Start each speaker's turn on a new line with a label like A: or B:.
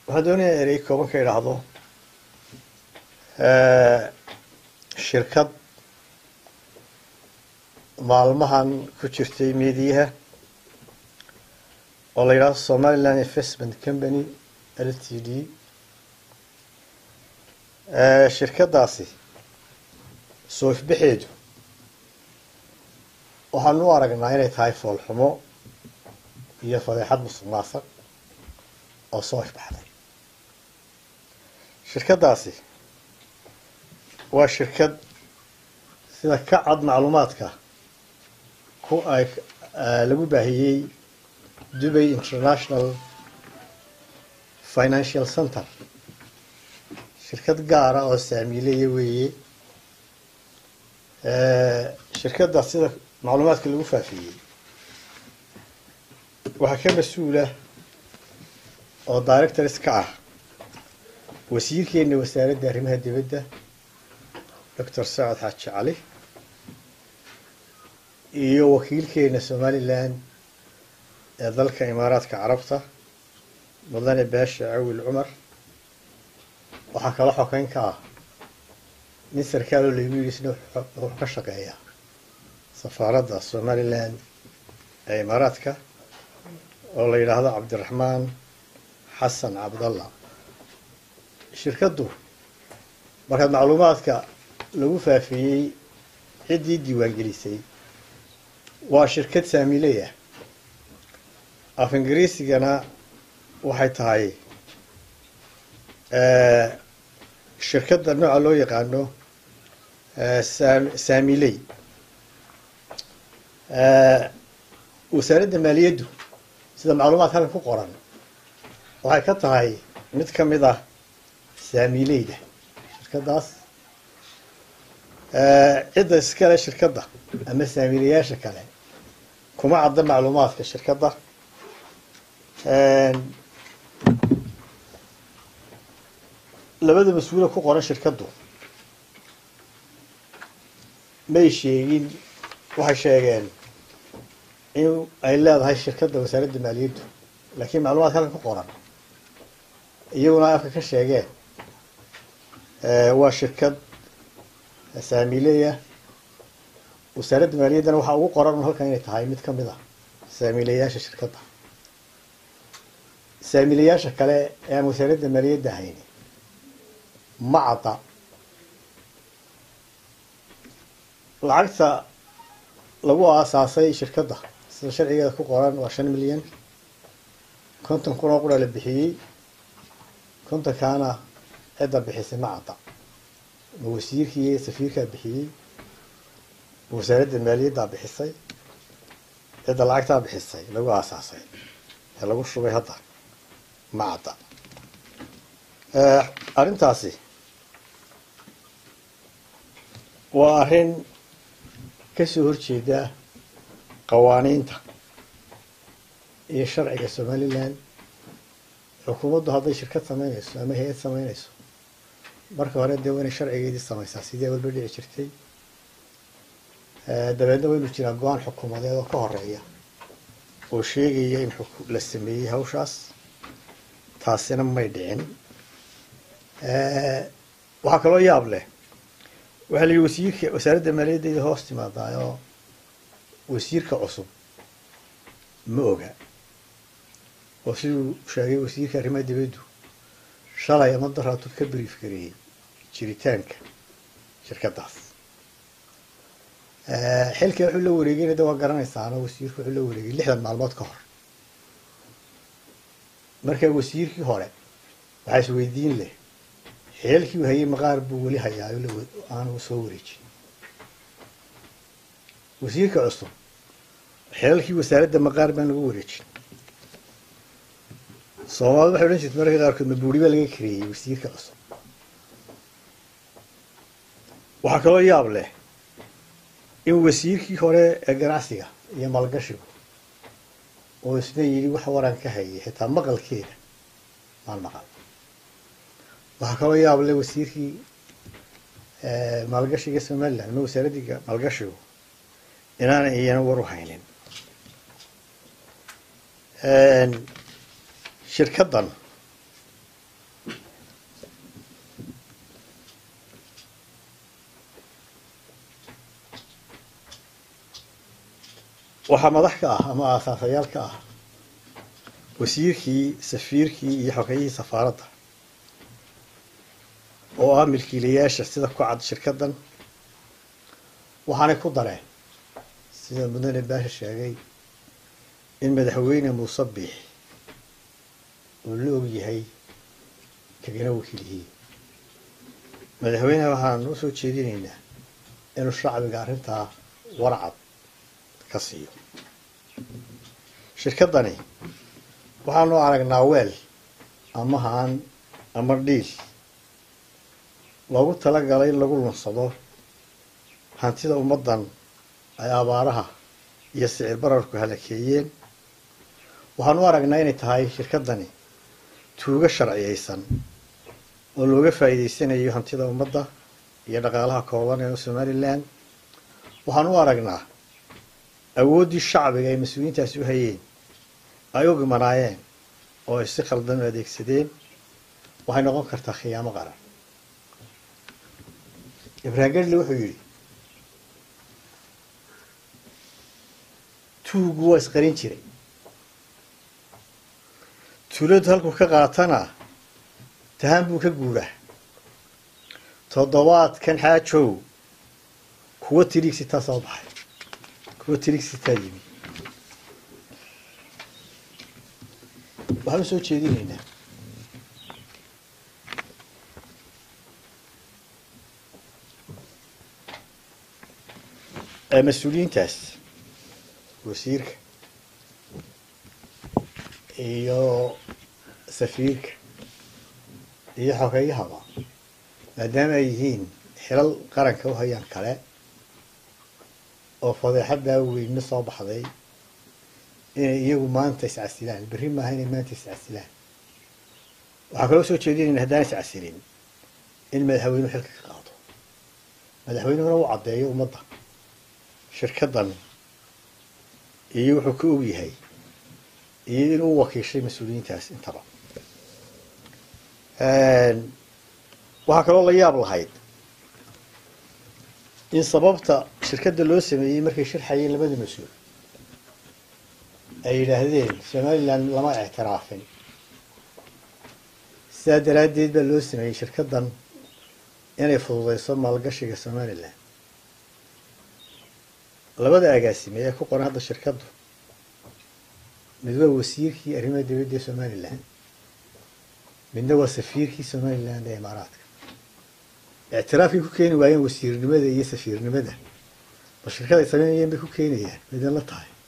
A: waxaan doonayaa erey kooban ka idhaahdo shirkad maalmahan ku jirtay mediaha oo la yidhahdo somaliland investment company l t d shirkadaasi soo ifbaxeedu waxaanu u aragnaa inay tahay foolxumo iyo fadeexad musuq maasaq oo soo ifbaxday shirkadaasi waa shirkad sida ka cad macluumaadka ku ay lagu baahiyey dubay international financial center shirkad gaara oo saamiileya weeye shirkadda sida macluumaadka lagu faafiyey waxaa ka mas-uula oo directors ka ah wasiirkeena wasaaradda arrimaha dibadda doctor sacad xaaji cali iyo wakiilkeena somaliland ee dalka imaaraadka carabta mudane baasha cawil cumar waxaa kala xokeyn ka ah nin sarkaaloo laygu yidhi isna wuxuu ka shaqeeyaa safaaradda somaliland ee imaaraadka oo la yidhaahdo cabdiraxmaan xasan cabdalla shirkaddu markaad macluumaadka lagu faafiyey ciddii diiwaangelisay waa shirkad saamiley ah af ingiriisigana waxay tahay shirkadda nooca loo yaqaano saamiley wasaaradda maaliyaddu sida macluumaadka halkan ku qoran waxay ka tahay mid ka mid ah saamileyda shirkadaas cidda iskale shirkadda ama saamiilayaasha kale kuma cadda macluumaadka shirkadda labada mas-uula ku qoran shirkaddu may sheegin waxay sheegeen in ay leedahay shirkadda wasaaradda maaliyaddu laakiin macluumaadka halkan ku qoran iyaguna afka ka sheegeen waa shirkad saamiileya wasaaradda maaliyaddana waxaa ugu qoran un halkan inay tahay mid ka mid a saamiilayaasha shirkadda saamiilayaasha kale ee aan wasaaradda maaliyadda ahayni ma cadda lacagta lagu aasaasay shirkadda sida sharcigeeda ku qoran waa shan milyan konton kun oo qura la bixiyey kontonkaana cidda bixisay ma cadda ma wasiirkii iyo safiirkaa bixiyey ma wasaaradda maaliyaddaa bixisay cidda lacagtaa bixisay lagu aasaasay ee lagu shubay hadda ma cadda arrintaasi waa arrin kasoo horjeeda qawaaniinta iyo sharciga somaliland xukuumaddu hadday shirkad samaynayso ama hay-ad samaynayso marka hore dee waa inay sharcigeedii samaysaa sidee walba dhici jirtay dabeedna waynu jiraa go-aan xukuumadeed oo ka horeeya oo sheegaya in la sameeyey hawshaas taasina may dhicin waxaa kaloo yaab leh waxaa la yihi wasiirka wasaaradda maaliyaddeeda hoos timaadaayoo wasiirka cusub ma oga oo siduu sheegay wasiirka arrimaha dibaddu shalay ama daraatu ka brief gareeyey jiritaanka shirkadaas xilka wuxuu la wareegayna de waa garanaysaano wasiirku wuxuu la wareegay lixdan maalmood ka hor marka wasiirkii hore waxaa isweydiin leh xeelkii u hayay maqaar buu weli hayaa aanu soo wareejin wasiirka cusub xeelkii wasaaradda maqaar baan lagu wareejin soomaalida waxay odhan jirta mararka qaarkood mabuuri baa laga kareeyey wasiirka cusub waxaa kaloo yaab leh in wasiirkii hore ee ganacsiga iyo maalgashigu oo isna yidhi wax waran ka hayay xitaa maqalkeeda maan maqal waxaa kaloo yaab leh wasiirkii maalgashiga somaliland ama wasaaraddii maalgashigu inaanay iyana war u haynin shirkaddan waxaa madax ka ah ama aasaasayaal ka ah wasiirkii safiirkii iyo xogayihii safaaradda oo ah milkiilayaasha sida ku cad shirkaddan waxaanay ku dareen sida mudane baasha sheegay in madaxweyne muuse biix uu la og yahay kagana wakiilihii madaxweyneha waxaan u soo jeedinaynaa inuu shacbiga arrintaa warcad ka siiyo shirkaddani waxaanu aragnaa weel ama haan ama dhiil loogu talagalay in lagu lunsado hantida ummaddan ay abaaraha iyo sicir bararku halakeeyeen waxaanu aragnaa inay tahay shirkaddani tuugo sharciyaysan oo looga faa'iidaysanayo hantida ummadda iyo dhaqaalaha kooban ee somalilan waxaan u aragnaa awooddii shacbiga ay mas-uuliyiintaasi u hayeen ay u gimanaayeen oo ay si khaldan u adeegsadeen waxay noqon kartaa khiyaamo qaran ibraahim gadle wuxuu yidhi tuugu waa isqarin jiray tuuladu halkuu ka qaatana tahaan buu ka guuraa toddobaadkan xaajow kuwa tiriigsitaa soo baxay kuwa tiriigsitaa yimi waxaan u soo jeedinaynaa mas-uuliyiintaas wasiirka iyo safiirka iyo xogeyahaba maadaama ay yihiin xilal qaranka u hayaan kale oo fadeexaddaa weynna soo baxday inay iyagu maanta iscasilaan berri maaha inay maanta iscasilaan waxaan kaloo soo jeedinayna haddaan iscasilin in madaxweynuhu xilka ka qaado madaxweynuhuna uu caddeeyo ummadda shirkaddan iyo wuxuu ka og yahay iyo inuu wakiishay mas-uuliyiintaas intaba waxaa kaloo la yaab lahayd in sababta shirkadda loo sameeyey markay sharxayeen labada mas-uul ay yidhaahdeen somalilan lama ictiraafin sidaa daraaddeed baa loo sameeyey shirkaddan inay fududeyso maalgashiga somalilan labada agaasime ee ku qoran hadda shirkaddu mid waa wasiirkii arrimaha dibadda ee somalilan midna waa safiirkii somalilan ee imaaraadka ictiraafkay ku keeni waayeen wasiirnimada iyo safiirnimada bal shirkad ay sameynayeen bay ku keenayaan midna la tahay